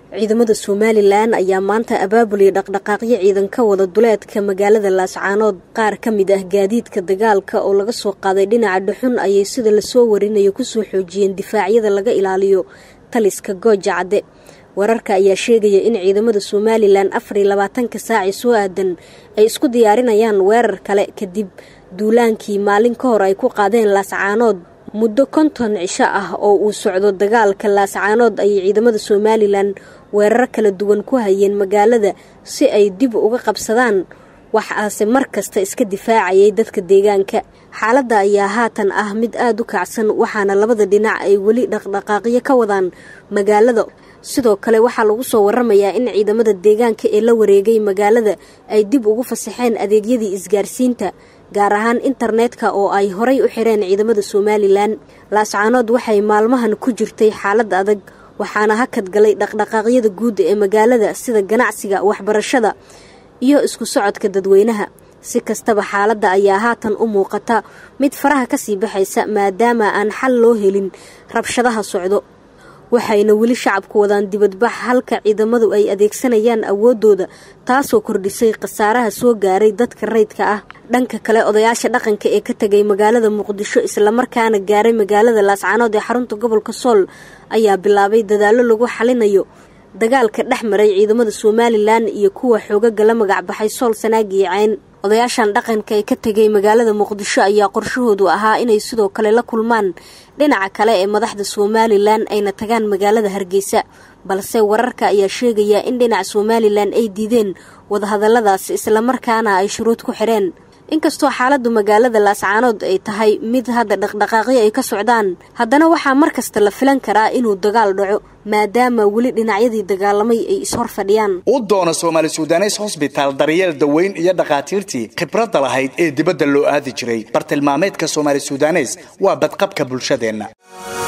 ciidamada somalilan ayaa maanta abaabulay dhaqdhaqaaqyo ciidan ka wada duleedka magaalada laascaanood qaar ka mid ah gaadiidka dagaalka oo laga soo qaaday dhinaca dhuxun ayay sida lasoo warinayo kusoo xoojiyeen difaacyada laga ilaaliyo taliska gooja cadde wararka ayaa sheegaya in ciidamada somalilan afar iyo labaatanka saaci soo aadan ay isku diyaarinayaan weerar kale kadib duulaankii maalin ka hor ay ku qaadeen laascaanood muddo konton cisho ah oo uu socdo dagaalka laascaanood ayay ciidamada somalilan weeraro kala duwan ku hayeen magaalada si ay dib uga qabsadaan waxaase mar kasta iska difaacayay dadka deegaanka xaaladda ayaa haatan ah mid aada u kacsan waxaana labada dhinac ay weli dhaqdhaqaaqyo ka wadaan magaalada sidoo kale waxaa lagu soo waramayaa in ciidamada deegaanka ee la wareegay magaalada ay dib ugu fasaxeen adeegyadii isgaarsiinta gaar ahaan internetka oo ay horay u xireen ciidamada somalilan laascaanood waxay maalmahan ku jirtay xaalad adag waxaana hakad galay dhaqdhaqaaqyada guud ee magaalada sida ganacsiga waxbarashada iyo isku socodka dadweynaha si kastaba xaaladda ayaa haatan u muuqata mid faraha kasii baxaysa maadaama aan xal loo helin rabshadaha socdo waxayna weli shacabku wadaan dibadbax halka ciidamadu ay adeegsanayaan awooddooda taasoo kordhisay khasaaraha soo gaaray dadka rayidka ah dhanka kale odayaasha dhaqanka ee ka tegay magaalada muqdisho islamarkaana gaaray magaalada laascaanood ee xarunta gobolka sool ayaa bilaabay dadaallo lagu xalinayo dagaalka dhex maray ciidamada somalilan iyo kuwa xoogaga la magacbaxay sool sanaag iyo cayn odayaashan dhaqanka ee ka tegay magaalada muqdisho ayaa qorshahoodu ahaa inay sidoo kale la kulmaan dhinaca kale ee madaxda somalilan ayna tagaan magaalada hargeysa balse wararka ayaa sheegaya in dhinaca somalilan ay diideen wadahadalladaas islamarkaana ay shuruud ku xidheen inkastoo xaaladdu magaalada laascaanood ay tahay mid hadda dhaqdhaqaaqyo ay ka socdaan haddana waxaa mar kasta la filan karaa inuu dagaal dhaco maadaama weli dhinacyadii dagaalamay ay ishor fadhiyaan u doona soomaali sudanes hosbitaal daryeel daweyn iyo dhakhaatiirtii khibradda lahayd ee dibadda loo aadi jiray bartilmaameedka soomaali sudanes waa badqabka bulshadeenna